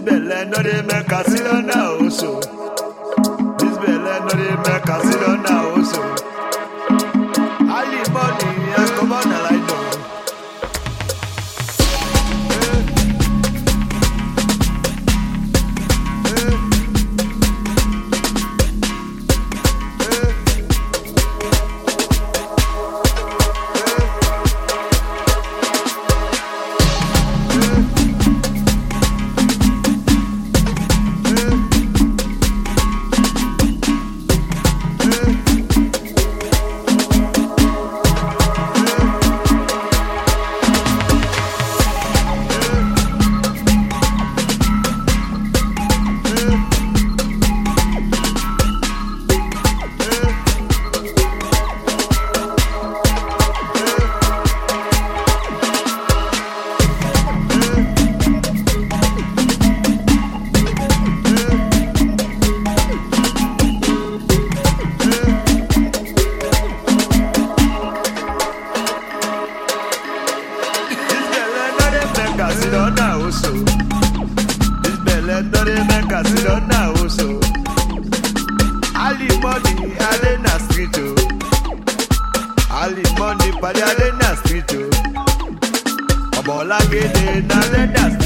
belle no dey make us sit down now also. This belle no dey make us sit down now also. Ali money and come on a light down. This belle no dey make us sit down now also. This belle no dey make us sit down now also. Ali money I dey na street o. Ali money padi I dey na street o. Ọmọlágédé na dey na street